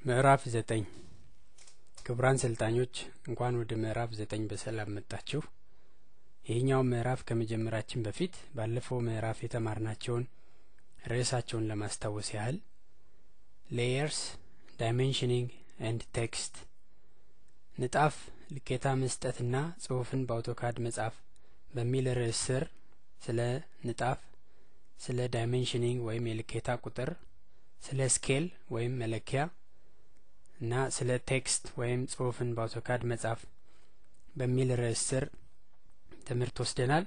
ምዕራፍ ዘጠኝ ክቡራን ሰልጣኞች እንኳን ወደ ምዕራፍ ዘጠኝ በሰላም መጣችሁ። ይህኛው ምዕራፍ ከመጀመራችን በፊት ባለፈው ምዕራፍ የተማርናቸውን ርዕሳቸውን ለማስታወስ ያህል ሌየርስ ዳይሜንሽኒንግ ኤንድ ቴክስት ንጣፍ ልኬታ መስጠትና ጽሁፍን በአውቶካድ መጻፍ በሚል ርዕስ ስር ስለ ንጣፍ፣ ስለ ዳይሜንሽኒንግ ወይም የልኬታ ቁጥር፣ ስለ ስኬል ወይም መለኪያ እና ስለ ቴክስት ወይም ጽሁፍን በአውቶካድ መጻፍ በሚል ርዕስ ስር ትምህርት ወስደናል።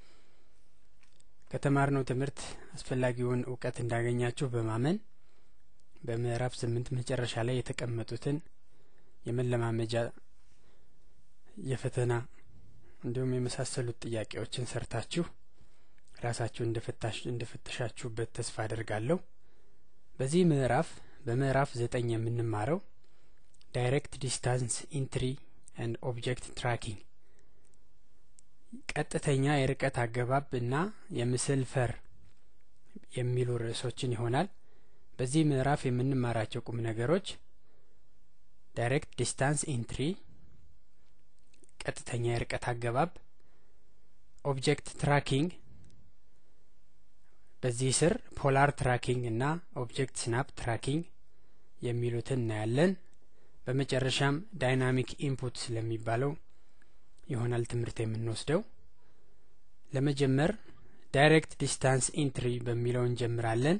ከተማርነው ትምህርት አስፈላጊውን እውቀት እንዳገኛችሁ በማመን በምዕራፍ ስምንት መጨረሻ ላይ የተቀመጡትን የመለማመጃ የፈተና እንዲሁም የመሳሰሉት ጥያቄዎችን ሰርታችሁ ራሳችሁ እንደፈተሻችሁበት ተስፋ አደርጋለሁ። በዚህ ምዕራፍ በምዕራፍ ዘጠኝ የምንማረው ዳይሬክት ዲስታንስ ኢንትሪ ኤንድ ኦብጀክት ትራኪንግ ቀጥተኛ የርቀት አገባብ እና የምስል ፈር የሚሉ ርዕሶችን ይሆናል። በዚህ ምዕራፍ የምንማራቸው ቁም ነገሮች ዳይሬክት ዲስታንስ ኢንትሪ፣ ቀጥተኛ የርቀት አገባብ፣ ኦብጀክት ትራኪንግ፣ በዚህ ስር ፖላር ትራኪንግ እና ኦብጀክት ስናፕ ትራኪንግ የሚሉትን እናያለን። በመጨረሻም ዳይናሚክ ኢንፑት ስለሚባለው ይሆናል ትምህርት የምንወስደው። ለመጀመር ዳይሬክት ዲስታንስ ኢንትሪ በሚለው እንጀምራለን።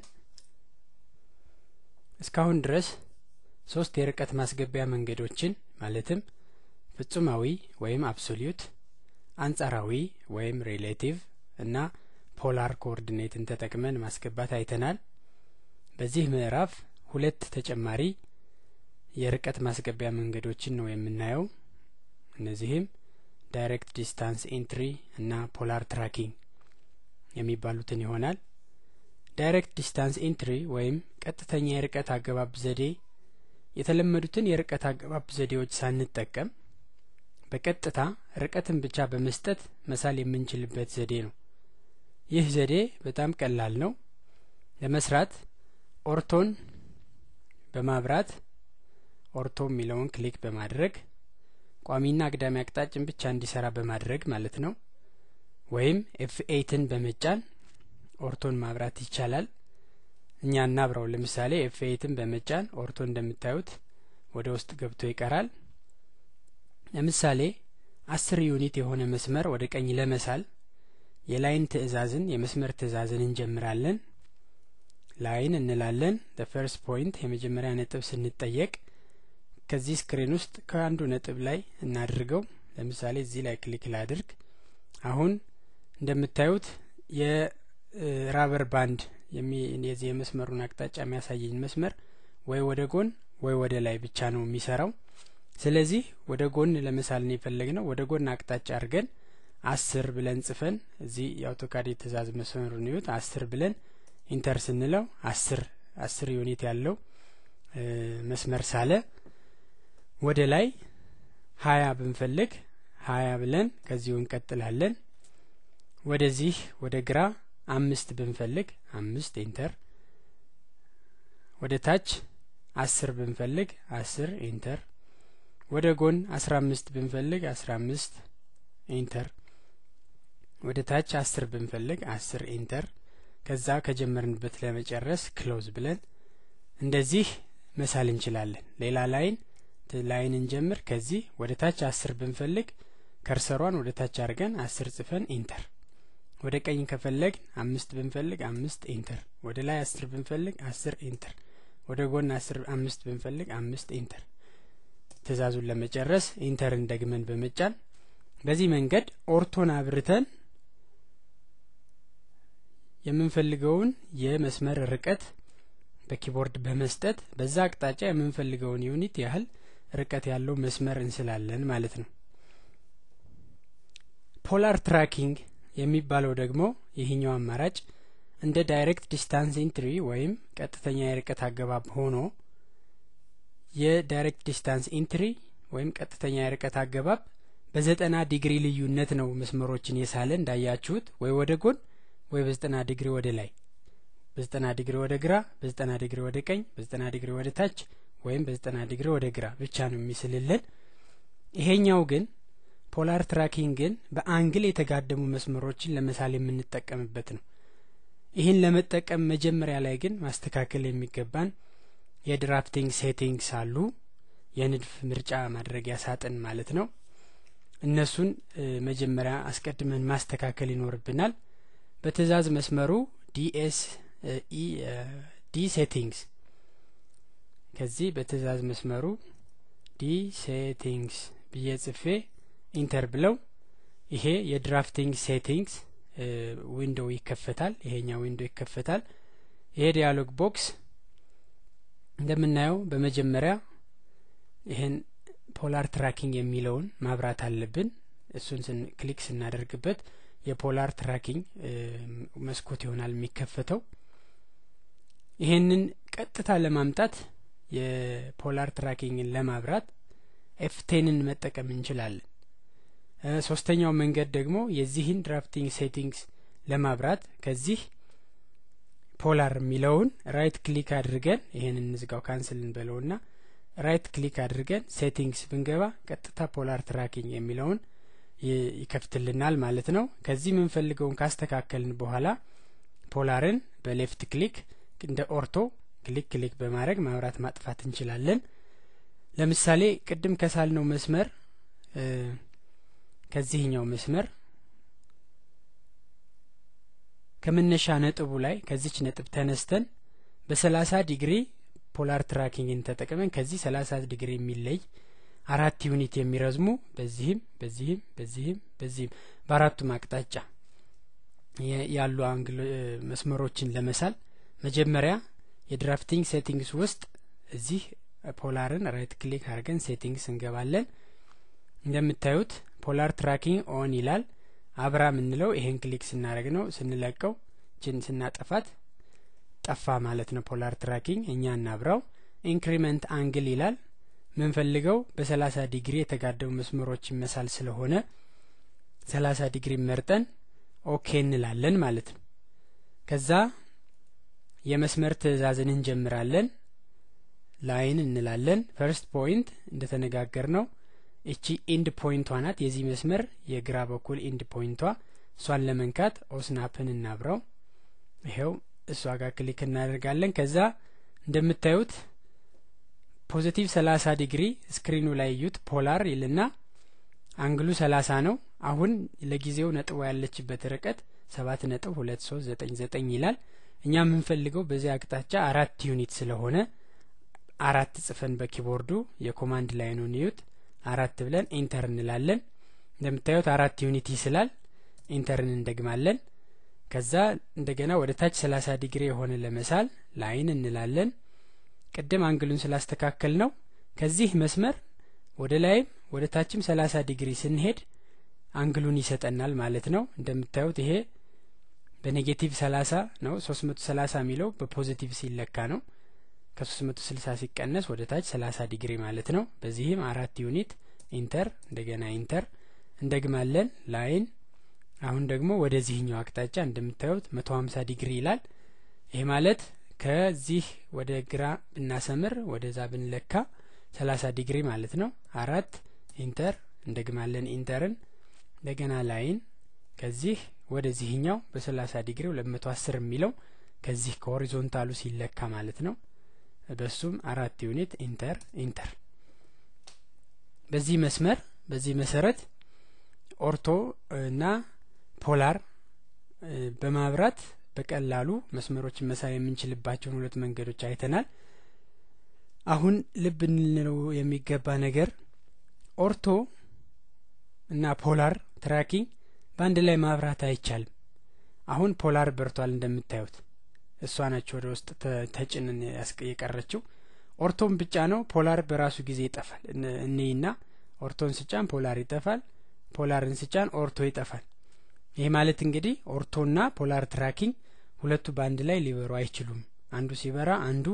እስካሁን ድረስ ሶስት የርቀት ማስገቢያ መንገዶችን ማለትም ፍጹማዊ ወይም አብሶሊዩት፣ አንጻራዊ ወይም ሪሌቲቭ እና ፖላር ኮኦርዲኔትን ተጠቅመን ማስገባት አይተናል። በዚህ ምዕራፍ ሁለት ተጨማሪ የርቀት ማስገቢያ መንገዶችን ነው የምናየው። እነዚህም ዳይሬክት ዲስታንስ ኢንትሪ እና ፖላር ትራኪንግ የሚባሉትን ይሆናል። ዳይሬክት ዲስታንስ ኢንትሪ ወይም ቀጥተኛ የርቀት አገባብ ዘዴ የተለመዱትን የርቀት አገባብ ዘዴዎች ሳንጠቀም በቀጥታ ርቀትን ብቻ በመስጠት መሳል የምንችልበት ዘዴ ነው። ይህ ዘዴ በጣም ቀላል ነው። ለመስራት ኦርቶን በማብራት ኦርቶ የሚለውን ክሊክ በማድረግ ቋሚና አግዳሚ አቅጣጭን ብቻ እንዲሰራ በማድረግ ማለት ነው። ወይም ኤፍ ኤይትን በመጫን ኦርቶን ማብራት ይቻላል። እኛ እናብራው። ለምሳሌ ኤፍ ኤይትን በመጫን ኦርቶ እንደምታዩት ወደ ውስጥ ገብቶ ይቀራል። ለምሳሌ አስር ዩኒት የሆነ መስመር ወደ ቀኝ ለመሳል የላይን ትዕዛዝን የመስመር ትዕዛዝን እንጀምራለን። ላይን እንላለን። ፈርስት ፖይንት የመጀመሪያ ነጥብ ስንጠየቅ ከዚህ ስክሪን ውስጥ ከአንዱ ነጥብ ላይ እናድርገው። ለምሳሌ እዚህ ላይ ክሊክ ላድርግ። አሁን እንደምታዩት የራበር ባንድ የዚህ የመስመሩን አቅጣጫ የሚያሳየኝ መስመር ወይ ወደ ጎን ወይ ወደ ላይ ብቻ ነው የሚሰራው። ስለዚህ ወደ ጎን ለመሳል ነው የፈለግነው። ወደ ጎን አቅጣጫ አድርገን አስር ብለን ጽፈን እዚህ የአውቶካድ የትእዛዝ መስመሩን ይዩት። አስር ብለን ኢንተር ስንለው አስር አስር ዩኒት ያለው መስመር ሳለ ወደ ላይ ሀያ ብንፈልግ ሀያ ብለን ከዚሁ እንቀጥላለን። ወደዚህ ወደ ግራ አምስት ብንፈልግ አምስት ኢንተር፣ ወደ ታች አስር ብንፈልግ አስር ኢንተር፣ ወደ ጎን አስራ አምስት ብንፈልግ አስራ አምስት ኢንተር፣ ወደ ታች አስር ብንፈልግ አስር ኢንተር። ከዛ ከጀመርንበት ለመጨረስ ክሎዝ ብለን እንደዚህ መሳል እንችላለን። ሌላ ላይን ላይን እንጀምር። ከዚህ ወደ ታች አስር ብንፈልግ ከርሰሯን ወደ ታች አድርገን አስር ጽፈን ኢንተር። ወደ ቀኝ ከፈለግ አምስት ብንፈልግ አምስት ኢንተር። ወደ ላይ አስር ብንፈልግ አስር ኢንተር። ወደ ጎን አስር አምስት ብንፈልግ አምስት ኢንተር። ትእዛዙን ለመጨረስ ኢንተርን ደግመን በመጫን በዚህ መንገድ ኦርቶን አብርተን የምንፈልገውን የመስመር ርቀት በኪቦርድ በመስጠት በዛ አቅጣጫ የምንፈልገውን ዩኒት ያህል ርቀት ያለው መስመር እንስላለን ማለት ነው። ፖላር ትራኪንግ የሚባለው ደግሞ ይህኛው አማራጭ እንደ ዳይሬክት ዲስታንስ ኢንትሪ ወይም ቀጥተኛ የርቀት አገባብ ሆኖ የዳይሬክት ዲስታንስ ኢንትሪ ወይም ቀጥተኛ የርቀት አገባብ በዘጠና ዲግሪ ልዩነት ነው መስመሮችን የሳለ እንዳያችሁት ወይ ወደ ጎን ወይ በዘጠና ዲግሪ ወደ ላይ በዘጠና ዲግሪ ወደ ግራ በዘጠና ዲግሪ ወደ ቀኝ በዘጠና ዲግሪ ወደ ታች ወይም በዘጠና ዲግሪ ወደ ግራ ብቻ ነው የሚስልልን። ይሄኛው ግን ፖላር ትራኪንግ ግን በአንግል የተጋደሙ መስመሮችን ለመሳል የምንጠቀምበት ነው። ይህን ለመጠቀም መጀመሪያ ላይ ግን ማስተካከል የሚገባን የድራፍቲንግ ሴቲንግስ አሉ። የንድፍ ምርጫ ማድረጊያ ሳጥን ማለት ነው። እነሱን መጀመሪያ አስቀድመን ማስተካከል ይኖርብናል። በትዕዛዝ መስመሩ ዲኤስ ዲ ሴቲንግስ ከዚህ በትዕዛዝ መስመሩ ዲ ሴቲንግስ ብዬ ጽፌ ኢንተር ብለው ይሄ የድራፍቲንግ ሴቲንግስ ዊንዶው ይከፈታል። ይሄኛው ዊንዶው ይከፈታል። ይሄ ዲያሎግ ቦክስ እንደምናየው በመጀመሪያ ይህን ፖላር ትራኪንግ የሚለውን ማብራት አለብን። እሱን ክሊክ ስናደርግበት የፖላር ትራኪንግ መስኮት ይሆናል የሚከፈተው። ይሄንን ቀጥታ ለማምጣት የፖላር ትራኪንግን ለማብራት ኤፍቴንን መጠቀም እንችላለን። ሶስተኛው መንገድ ደግሞ የዚህን ድራፍቲንግ ሴቲንግስ ለማብራት ከዚህ ፖላር የሚለውን ራይት ክሊክ አድርገን ይሄን እንዝጋው ካንስል እንበለውና ራይት ክሊክ አድርገን ሴቲንግስ ብንገባ ቀጥታ ፖላር ትራኪንግ የሚለውን ይከፍትልናል ማለት ነው። ከዚህ የምንፈልገውን ካስተካከልን በኋላ ፖላርን በሌፍት ክሊክ እንደ ኦርቶ ክሊክ ክሊክ በማድረግ ማብራት ማጥፋት እንችላለን። ለምሳሌ ቅድም ከሳልነው መስመር ከዚህኛው መስመር ከመነሻ ነጥቡ ላይ ከዚች ነጥብ ተነስተን በሰላሳ ዲግሪ ፖላር ትራኪንግን ተጠቅመን ከዚህ ሰላሳ ዲግሪ የሚለይ አራት ዩኒት የሚረዝሙ በዚህም በዚህም በዚህም በዚህም በአራቱም አቅጣጫ ያሉ አንግል መስመሮችን ለመሳል መጀመሪያ የድራፍቲንግ ሴቲንግስ ውስጥ እዚህ ፖላርን ራይት ክሊክ አድርገን ሴቲንግስ እንገባለን። እንደምታዩት ፖላር ትራኪንግ ኦን ይላል። አብራ የምንለው ይሄን ክሊክ ስናደርግ ነው። ስንለቀው ችን ስናጠፋት ጠፋ ማለት ነው። ፖላር ትራኪንግ እኛ እናብራው። ኢንክሪመንት አንግል ይላል። ምንፈልገው በሰላሳ ዲግሪ የተጋደሙ መስመሮች መሳል ስለሆነ ሰላሳ ዲግሪ መርጠን ኦኬ እንላለን ማለት ነው። ከዛ የመስመር ትዕዛዝን እንጀምራለን። ላይን እንላለን። ፈርስት ፖይንት እንደተነጋገር ነው እቺ ኢንድ ፖይንቷ ናት። የዚህ መስመር የግራ በኩል ኢንድ ፖይንቷ እሷን ለመንካት ኦስናፕን እናብረው። ይኸው እሷ ጋር ክሊክ እናደርጋለን። ከዛ እንደምታዩት ፖዚቲቭ ሰላሳ ዲግሪ ስክሪኑ ላይ እዩት። ፖላር ይልና አንግሉ ሰላሳ ነው። አሁን ለጊዜው ነጥቧ ያለችበት ርቀት ሰባት ነጥብ ሁለት ሶስት ዘጠኝ ዘጠኝ ይላል። እኛ የምንፈልገው በዚህ አቅጣጫ አራት ዩኒት ስለሆነ አራት ጽፈን በኪቦርዱ የኮማንድ ላይኑን እዩት። አራት ብለን ኢንተር እንላለን። እንደምታዩት አራት ዩኒት ይስላል። ኢንተርን እንደግማለን። ከዛ እንደገና ወደ ታች ሰላሳ ዲግሪ የሆነ ለመሳል ላይን እንላለን። ቅድም አንግሉን ስላስተካከል ነው ከዚህ መስመር ወደ ላይም ወደ ታችም ሰላሳ ዲግሪ ስንሄድ አንግሉን ይሰጠናል ማለት ነው። እንደምታዩት ይሄ በኔጌቲቭ ሰላሳ ነው። ሶስት መቶ ሰላሳ የሚለው በፖዚቲቭ ሲለካ ነው። ከሶስት መቶ ስልሳ ሲቀነስ ወደ ታች ሰላሳ ዲግሪ ማለት ነው። በዚህም አራት ዩኒት ኢንተር እንደገና ኢንተር እንደግማለን ላይን አሁን ደግሞ ወደዚህኛው አቅጣጫ እንደምታዩት መቶ ሀምሳ ዲግሪ ይላል። ይሄ ማለት ከዚህ ወደ ግራ ብናሰምር ወደዛ ብንለካ ሰላሳ ዲግሪ ማለት ነው። አራት ኢንተር እንደግማለን ኢንተርን እንደገና ላይን ከዚህ ወደዚህኛው በሰላሳ ዲግሪ ሁለት መቶ አስር የሚለው ከዚህ ከሆሪዞንታሉ ሲለካ ማለት ነው። በሱም አራት ዩኒት ኢንተር ኢንተር በዚህ መስመር በዚህ መሰረት ኦርቶ እና ፖላር በማብራት በቀላሉ መስመሮችን መሳብ የምንችልባቸውን ሁለት መንገዶች አይተናል። አሁን ልብ እንለው የሚገባ ነገር ኦርቶ እና ፖላር ትራኪንግ በአንድ ላይ ማብራት አይቻልም። አሁን ፖላር በርቷል እንደምታዩት እሷ ናቸው ወደ ውስጥ ተጭንን የቀረችው። ኦርቶን ብቻ ነው ፖላር በራሱ ጊዜ ይጠፋል። እኔና ኦርቶን ስጫን ፖላር ይጠፋል። ፖላርን ስጫን ኦርቶ ይጠፋል። ይህ ማለት እንግዲህ ኦርቶና ፖላር ትራኪንግ ሁለቱ በአንድ ላይ ሊበሩ አይችሉም። አንዱ ሲበራ አንዱ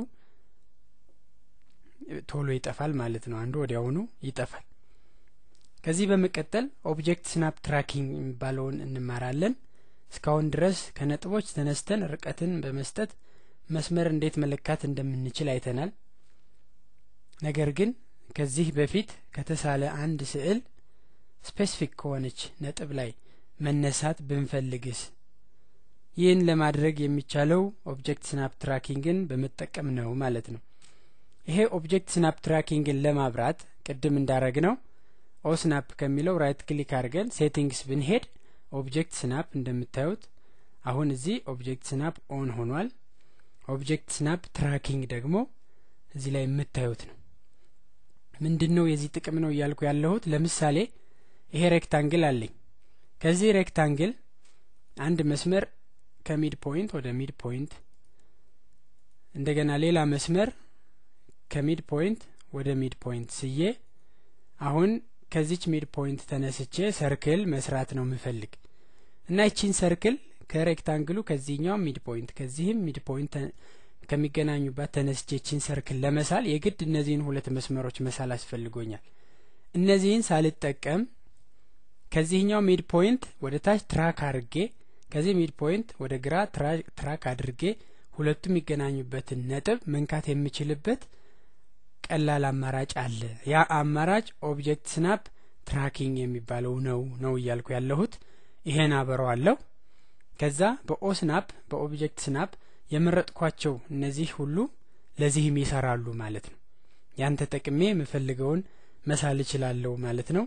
ቶሎ ይጠፋል ማለት ነው። አንዱ ወዲያውኑ ይጠፋል። ከዚህ በመቀጠል ኦብጀክት ስናፕ ትራኪንግ የሚባለውን እንማራለን። እስካሁን ድረስ ከነጥቦች ተነስተን ርቀትን በመስጠት መስመር እንዴት መለካት እንደምንችል አይተናል። ነገር ግን ከዚህ በፊት ከተሳለ አንድ ስዕል ስፔሲፊክ ከሆነች ነጥብ ላይ መነሳት ብንፈልግስ? ይህን ለማድረግ የሚቻለው ኦብጀክት ስናፕ ትራኪንግን በመጠቀም ነው ማለት ነው። ይሄ ኦብጀክት ስናፕ ትራኪንግን ለማብራት ቅድም እንዳረግ ነው ኦ ስናፕ ከሚለው ራይት ክሊክ አድርገን ሴቲንግስ ብንሄድ ኦብጀክት ስናፕ እንደምታዩት አሁን እዚህ ኦብጀክት ስናፕ ኦን ሆኗል። ኦብጀክት ስናፕ ትራኪንግ ደግሞ እዚህ ላይ የምታዩት ነው። ምንድን ነው የዚህ ጥቅም ነው እያልኩ ያለሁት? ለምሳሌ ይሄ ሬክታንግል አለኝ። ከዚህ ሬክታንግል አንድ መስመር ከሚድ ፖይንት ወደ ሚድ ፖይንት እንደገና ሌላ መስመር ከሚድ ፖይንት ወደ ሚድ ፖይንት ስዬ አሁን ከዚች ሚድ ፖይንት ተነስቼ ሰርክል መስራት ነው የምፈልግ እና ይቺን ሰርክል ከሬክታንግሉ ከዚህኛው ሚድ ፖይንት ከዚህም ሚድ ፖይንት ከሚገናኙባት ተነስቼ ይቺን ሰርክል ለመሳል የግድ እነዚህን ሁለት መስመሮች መሳል አስፈልጎኛል። እነዚህን ሳልጠቀም ከዚህኛው ሚድ ፖይንት ወደ ታች ትራክ አድርጌ ከዚህ ሚድ ፖይንት ወደ ግራ ትራክ አድርጌ ሁለቱ የሚገናኙበትን ነጥብ መንካት የምችልበት ቀላል አማራጭ አለ። ያ አማራጭ ኦብጀክት ስናፕ ትራኪንግ የሚባለው ነው ነው እያልኩ ያለሁት። ይሄን አበረዋለሁ። ከዛ በኦ ስናፕ በኦብጀክት ስናፕ የመረጥኳቸው እነዚህ ሁሉ ለዚህም ይሰራሉ ማለት ነው። ያን ተጠቅሜ የምፈልገውን መሳል እችላለሁ ማለት ነው።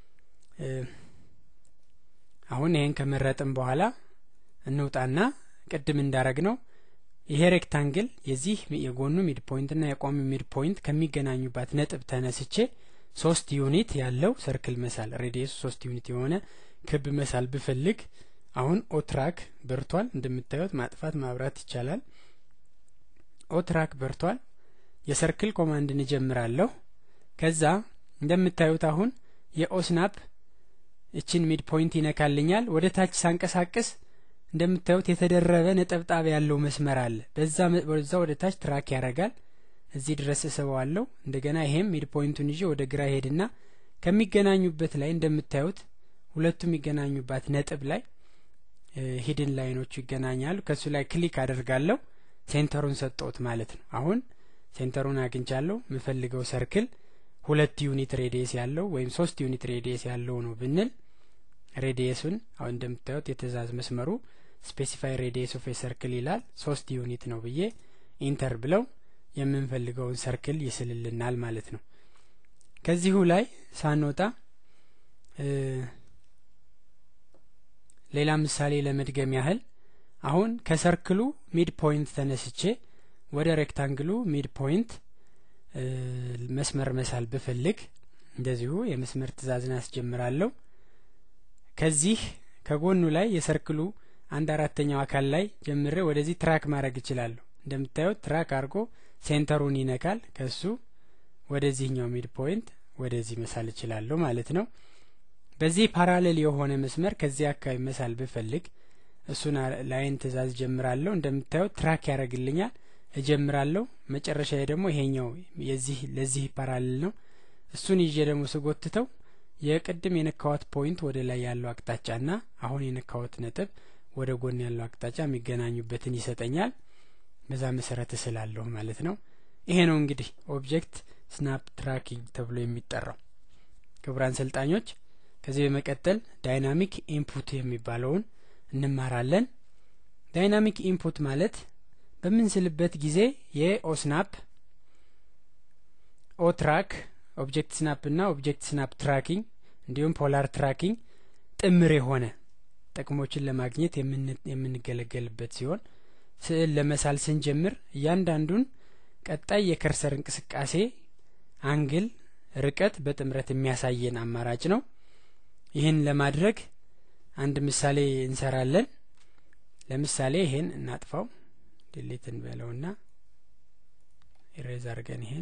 አሁን ይሄን ከመረጥም በኋላ እንውጣና ቅድም እንዳረግ ነው ይሄ ሬክታንግል የዚህ የጎኑ ሚድ ፖይንት እና የቋሚ ሚድ ፖይንት ከሚገናኙባት ነጥብ ተነስቼ ሶስት ዩኒት ያለው ሰርክል መሳል ሬዲየሱ ሶስት ዩኒት የሆነ ክብ መሳል ብፈልግ አሁን ኦትራክ በርቷል። እንደምታዩት ማጥፋት ማብራት ይቻላል። ኦትራክ በርቷል። የሰርክል ኮማንድን እጀምራለሁ። ከዛ እንደምታዩት አሁን የኦስናፕ እችን ሚድ ፖይንት ይነካልኛል። ወደ ታች ሳንቀሳቅስ እንደምታዩት የተደረበ ነጠብጣብ ያለው መስመር አለ። በዛ በዛ ወደ ታች ትራክ ያደርጋል። እዚህ ድረስ እስበዋለሁ። እንደገና ይሄም ሚድ ፖይንቱን ይዤ ወደ ግራ ሄድና ከሚገናኙበት ላይ እንደምታዩት ሁለቱ የሚገናኙባት ነጥብ ላይ ሂድን ላይኖቹ ይገናኛሉ። ከሱ ላይ ክሊክ አደርጋለሁ። ሴንተሩን ሰጠሁት ማለት ነው። አሁን ሴንተሩን አግኝቻለሁ። የምፈልገው ሰርክል ሁለት ዩኒት ሬዲየስ ያለው ወይም ሶስት ዩኒት ሬዲየስ ያለው ነው ብንል ሬዲየሱን አሁን እንደምታዩት የትእዛዝ መስመሩ ስፔሲፋይ ሬዲየስ ኦፍ ሰርክል ይላል። ሶስት ዩኒት ነው ብዬ ኢንተር ብለው የምንፈልገውን ሰርክል ይስልልናል ማለት ነው። ከዚሁ ላይ ሳንወጣ ሌላ ምሳሌ ለመድገም ያህል አሁን ከሰርክሉ ሚድ ፖይንት ተነስቼ ወደ ሬክታንግሉ ሚድ ፖይንት መስመር መሳል ብፈልግ እንደዚሁ የመስመር ትእዛዝን አስጀምራለሁ። ከዚህ ከጎኑ ላይ የሰርክሉ አንድ አራተኛው አካል ላይ ጀምሬ ወደዚህ ትራክ ማድረግ እችላለሁ። እንደምታዩት ትራክ አድርጎ ሴንተሩን ይነካል። ከሱ ወደዚህኛው ሚድ ፖይንት ወደዚህ መሳል እችላለሁ ማለት ነው። በዚህ ፓራሌል የሆነ መስመር ከዚህ አካባቢ መሳል ብፈልግ እሱን ላይን ትእዛዝ ጀምራለሁ። እንደምታዩት ትራክ ያደርግልኛል። እጀምራለሁ። መጨረሻ ደግሞ ይሄኛው የዚህ ለዚህ ፓራሌል ነው። እሱን ይዤ ደግሞ ስጎትተው የቅድም የነካወት ፖይንት ወደ ላይ ያለው አቅጣጫና አሁን የነካወት ነጥብ ወደ ጎን ያለው አቅጣጫ የሚገናኙበትን ይሰጠኛል። በዛ መሰረት እስላለሁ ማለት ነው። ይሄ ነው እንግዲህ ኦብጀክት ስናፕ ትራኪንግ ተብሎ የሚጠራው። ክቡራን ሰልጣኞች ከዚህ በመቀጠል ዳይናሚክ ኢንፑት የሚባለውን እንማራለን። ዳይናሚክ ኢንፑት ማለት በምንስልበት ጊዜ የኦስናፕ ኦትራክ ኦብጀክት ስናፕ እና ኦብጀክት ስናፕ ትራኪንግ እንዲሁም ፖላር ትራኪንግ ጥምር የሆነ ጥቅሞችን ለማግኘት የምንገለገልበት ሲሆን ስዕል ለመሳል ስንጀምር እያንዳንዱን ቀጣይ የከርሰር እንቅስቃሴ አንግል፣ ርቀት በጥምረት የሚያሳየን አማራጭ ነው። ይህን ለማድረግ አንድ ምሳሌ እንሰራለን። ለምሳሌ ይሄን እናጥፋው፣ ዲሊት እንበለውና ኢሬዝ አድርገን ይሄን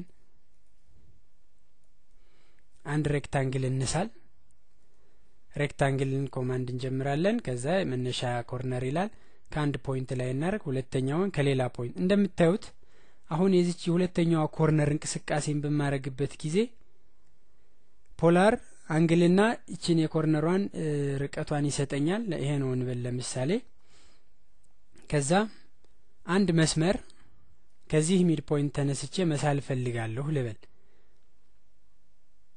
አንድ ሬክታንግል እንሳል። ሬክታንግልን ኮማንድ እንጀምራለን። ከዛ መነሻ ኮርነር ይላል። ከአንድ ፖይንት ላይ እናደርግ፣ ሁለተኛውን ከሌላ ፖይንት። እንደምታዩት አሁን የዚች የሁለተኛዋ ኮርነር እንቅስቃሴን በማድረግበት ጊዜ ፖላር አንግልና ይችን የኮርነሯን ርቀቷን ይሰጠኛል። ይሄ ነው እንበል ለምሳሌ። ከዛ አንድ መስመር ከዚህ ሚድ ፖይንት ተነስቼ መሳል እፈልጋለሁ ልበል።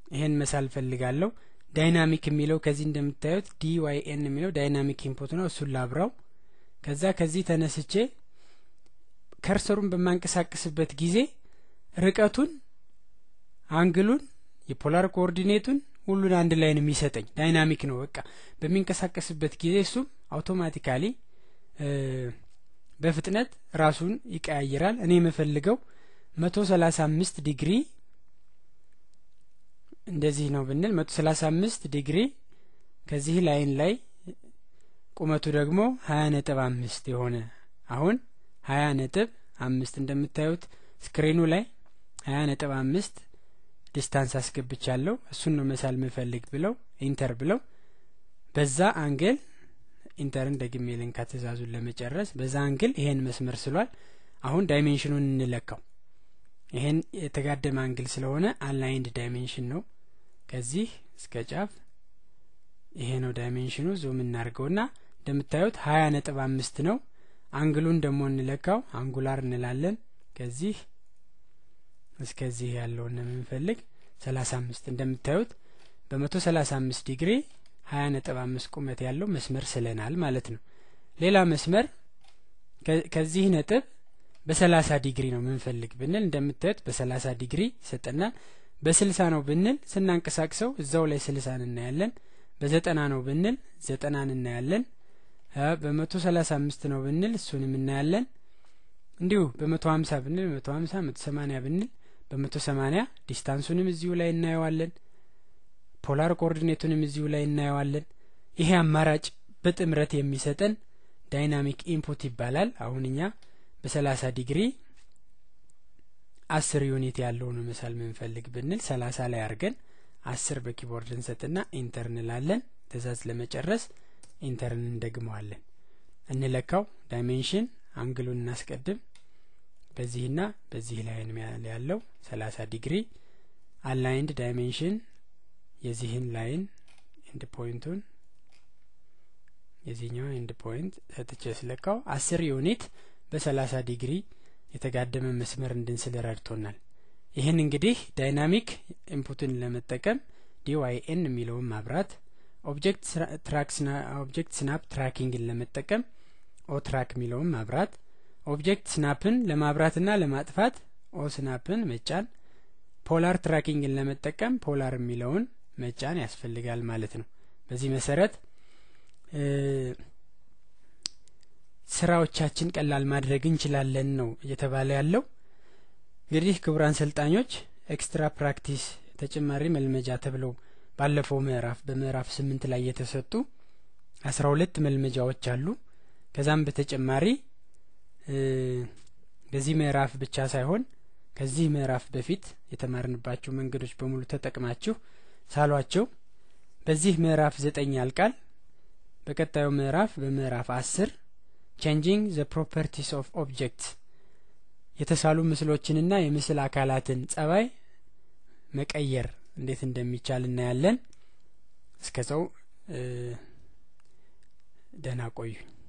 ይሄን መሳል ፈልጋለሁ። ዳይናሚክ የሚለው ከዚህ እንደምታዩት ዲ ዋይ ኤን የሚለው ዳይናሚክ ኢንፑት ነው። እሱን ላብራው። ከዛ ከዚህ ተነስቼ ከርሰሩን በማንቀሳቀስበት ጊዜ ርቀቱን፣ አንግሉን፣ የፖላር ኮኦርዲኔቱን ሁሉን አንድ ላይ ነው የሚሰጠኝ። ዳይናሚክ ነው። በቃ በሚንቀሳቀስበት ጊዜ እሱም አውቶማቲካሊ በፍጥነት ራሱን ይቀያይራል። እኔ የምፈልገው መቶ ሰላሳ አምስት ዲግሪ እንደዚህ ነው ብንል መቶ ሰላሳ አምስት ዲግሪ ከዚህ ላይን ላይ ቁመቱ ደግሞ ሀያ ነጥብ አምስት የሆነ አሁን ሀያ ነጥብ አምስት እንደምታዩት ስክሪኑ ላይ ሀያ ነጥብ አምስት ዲስታንስ አስገብቻለሁ። እሱን ነው መሳል ምፈልግ ብለው ኢንተር ብለው በዛ አንግል ኢንተርን ደግሜ ልንካ ትእዛዙን ለመጨረስ በዛ አንግል ይሄን መስመር ስሏል። አሁን ዳይሜንሽኑን እንለካው። ይሄን የተጋደመ አንግል ስለሆነ አላይንድ ዳይሜንሽን ነው። ከዚህ እስከ ጫፍ ይሄ ነው ዳይሜንሽኑ። ዙም እናድርገውና እንደምታዩት ሀያ ነጥብ አምስት ነው። አንግሉን ደግሞ እንለካው። አንጉላር እንላለን። ከዚህ እስከዚህ ያለውን የምንፈልግ ሰላሳ አምስት እንደምታዩት በመቶ ሰላሳ አምስት ዲግሪ ሀያ ነጥብ አምስት ቁመት ያለው መስመር ስለናል ማለት ነው። ሌላ መስመር ከዚህ ነጥብ በሰላሳ ዲግሪ ነው ምንፈልግ ብንል እንደምታዩት በሰላሳ ዲግሪ ይሰጠናል። በስልሳ ነው ብንል ስናንቀሳቅሰው እዛው ላይ ስልሳን እናያለን። በዘጠና ነው ብንል ዘጠናን እናያለን። በመቶ ሰላሳ አምስት ነው ብንል እሱንም እናያለን። እንዲሁ በመቶ ሀምሳ ብንል በመቶ ሀምሳ መቶ ሰማኒያ ብንል በመቶ ሰማኒያ ዲስታንሱንም እዚሁ ላይ እናየዋለን። ፖላር ኮኦርዲኔቱንም እዚሁ ላይ እናየዋለን። ይሄ አማራጭ በጥምረት የሚሰጠን ዳይናሚክ ኢንፑት ይባላል። አሁን እኛ በሰላሳ ዲግሪ አስር ዩኒት ያለው ነው መሳል ምንፈልግ ብንል ሰላሳ ላይ አድርገን አስር በኪቦርድ እንሰጥና ኢንተር እንላለን። ትእዛዝ ለመጨረስ ኢንተርን እንደግመዋለን። እንለካው ዳይሜንሽን አንግሉን እናስቀድም። በዚህና በዚህ ላይን ያለው ሰላሳ ዲግሪ አላይንድ ዳይሜንሽን የዚህን ላይን ኤንድ ፖይንቱን የዚህኛውን ኤንድ ፖይንት ሰጥቼ ስለካው አስር ዩኒት በሰላሳ ዲግሪ የተጋደመ መስመር እንድንስል ረድቶናል። ይህን እንግዲህ ዳይናሚክ ኢንፑትን ለመጠቀም ዲዋይኤን የሚለውን ማብራት፣ ኦብጀክት ስናፕ ትራኪንግን ለመጠቀም ኦትራክ የሚለውን ማብራት፣ ኦብጀክት ስናፕን ለማብራትና ለማጥፋት ኦ ስናፕን መጫን፣ ፖላር ትራኪንግን ለመጠቀም ፖላር የሚለውን መጫን ያስፈልጋል ማለት ነው። በዚህ መሰረት ስራዎቻችን ቀላል ማድረግ እንችላለን ነው እየተባለ ያለው። እንግዲህ ክቡራን ሰልጣኞች ኤክስትራ ፕራክቲስ ተጨማሪ መልመጃ ተብለው ባለፈው ምዕራፍ በምዕራፍ ስምንት ላይ የተሰጡ አስራ ሁለት መልመጃዎች አሉ። ከዛም በተጨማሪ በዚህ ምዕራፍ ብቻ ሳይሆን ከዚህ ምዕራፍ በፊት የተማርንባቸው መንገዶች በሙሉ ተጠቅማችሁ ሳሏቸው። በዚህ ምዕራፍ ዘጠኝ ያልቃል። በቀጣዩ ምዕራፍ በምዕራፍ አስር ቼንጂንግ ዘ ፕሮፐርቲስ ኦፍ ኦብጀክትስ የተሳሉ ምስሎችንና የምስል አካላትን ጸባይ መቀየር እንዴት እንደሚቻል እናያለን። እስከዛው ደህና ቆዩኝ።